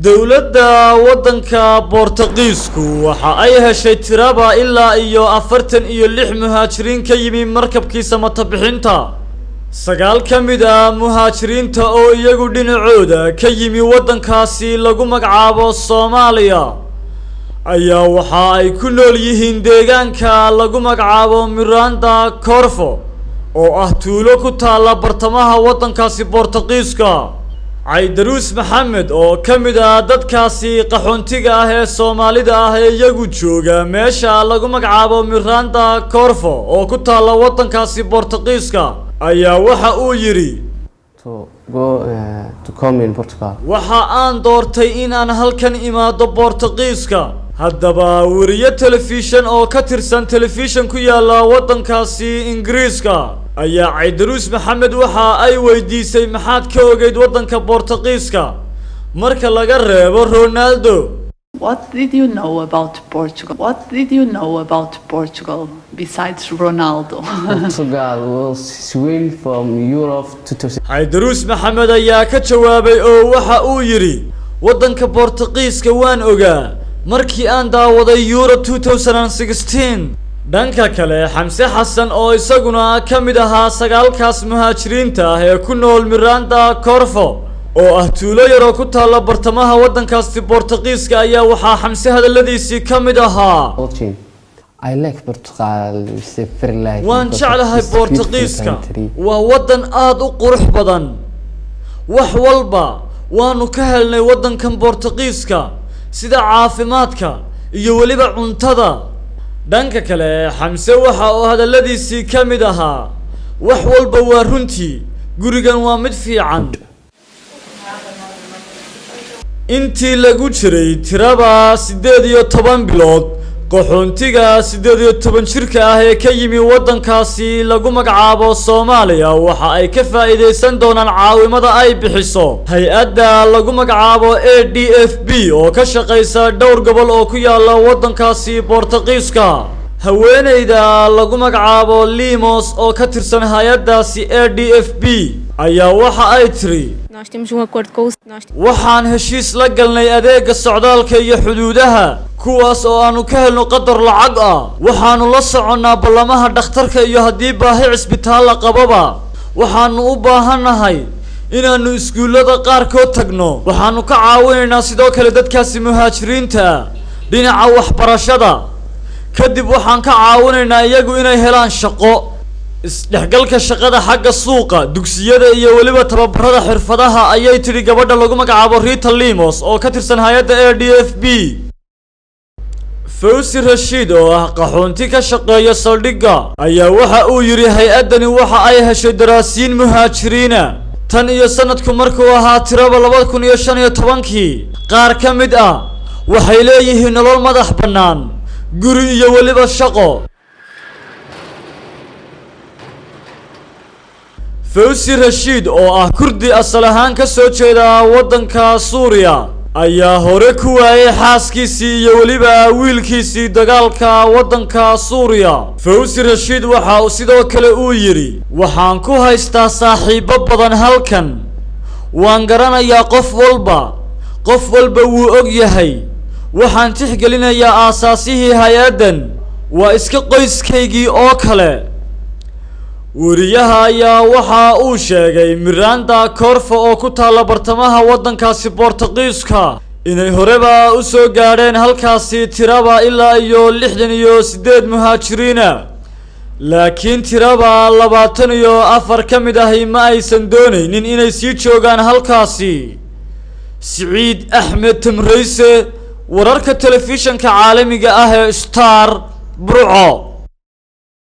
dowladda waddanka boortaqiisku waxa ay heshay tiraba ilaa iyo afartan iyo lix muhaajiriin ka yimi markabkiisa matabixinta sagaal ka mid ah muhaajiriinta oo iyagu dhinacooda ka yimi waddankaasi lagu magacaabo soomaaliya ayaa waxa ay ku nool yihiin deegaanka lagu magacaabo miranda corfo oo ah tuulo ku taalla bartamaha waddankaasi boortaqiiska caydaruus maxamed oo ka mid ah dadkaasi qaxoontiga ah ee soomaalida ah ee iyagu jooga meesha lagu magacaabo miranda corfo oo ku taalla waddankaasi boortaqiiska ayaa waxa uu yidhi to go uh, to come in Portugal. waxa aan doortay in aan halkan imaado boortaqiiska haddaba weriye telefishan oo ka tirsan telefishan ku yaalla waddankaasi ingiriiska ayaa caydaruus maxamed waxa ay weydiisay maxaad ka ogeyd waddanka boortaqiiska marka laga reebo ronaldo What did you know about Portugal? What did you know about Portugal besides Ronaldo? Portugal was swim from Europe 2000. caydaruus maxamed ayaa ka jawaabay oo waxa uu yidhi waddanka boortaqiiska waan ogaa markii aan daawaday euro 2016 dhanka kale xamse xasan oo isaguna ka mid ahaa sagaalkaas muhaajiriinta ah ee ku nool miranda corfo oo ah tuulo yaroo ku taalla bartamaha waddankaasi boortaqiiska ayaa waxaa xamse hadalladiisii ka mid ahaa Watching. I like Portugal. It's a very like. waan because jeclahay it's beautiful boortaqiiska country. waa waddan aada u qurux badan wax walba waanu ka helnay waddankan boortaqiiska sida caafimaadka iyo weliba cuntada dhanka kale xamse waxa uu hadalladiisii ka mid ahaa wax walba waa runtii gurigan waa mid fiican intii lagu jiray tiraba siddeed iyo toban bilood qaxoontiga siddeed iyo toban jirka ah ee ka yimi waddankaasi lagu magacaabo soomaaliya waxa ay ka faa'iidaysan doonaan caawimada ay bixiso hay-adda lagu magacaabo a d f b oo ka shaqaysa dhowr gobol oo ku yaalla waddankaasi boortaqiiska haweeneyda lagu magacaabo limos oo ka tirsan hay-addaasi a d f b ayaa waxa ay tiri Nós temos um acordo com o. Nós waxaan heshiis la galnay adeega socdaalka iyo xuduudaha kuwaas oo aanu ka helno qadar lacag ah waxaanu la soconnaa ballamaha dhakhtarka iyo haddii baahi cisbitaal la qababa waxaanu u baahannahay inaannu iskuullada qaarkood tagno waxaanu ka caawinaynaa sidoo kale dadkaasi muhaajiriinta ah dhinaca waxbarashada kadib waxaan ka caawinaynaa iyagu inay helaan shaqo isdhexgalka shaqada xagga suuqa dugsiyada iyo weliba tababarada xirfadaha ayay tidhi gabadha lagu magacaabo rita limos oo ka tirsan hay-adda a d f b fawsi rashiid oo ah qaxoonti ka shaqeeya saldhigga ayaa waxa uu yidhi hay-addani waxa ay heshay daraasiin muhaajiriina tan iyo sanadku markuu ahaa tiraba labada kun iyo shan iyo tobankii qaar ka mid ah waxay leeyihiin nolol madax bannaan guri iyo weliba shaqo fawsi rashiid oo ah kurdi asal ahaan ka soo jeeda waddanka suuriya ayaa hore ku waayay xaaskiisii iyo weliba wiilkiisii dagaalka waddanka suuriya fawsi rashiid waxa uu sidoo kale uu yidhi waxaan ku haystaa saaxiibbo badan halkan waan garanayaa qof walba qof walba wuu og yahay waxaan tixgelinayaa aasaasihii hay-addan waa iska qoyskaygii oo kale weriyaha ayaa waxa uu sheegay miranda corfo oo ku taalla bartamaha waddankaasi boortaqiiska inay horeba u soo gaadheen halkaasi tiraba ilaa iyo lixdan iyo siddeed muhaajiriina laakiin tiraba labaatan iyo afar ka mid ahi ma aysan doonaynin inay sii joogaan halkaasi siciid axmed tamrayse wararka telefishanka caalamiga ah ee star burco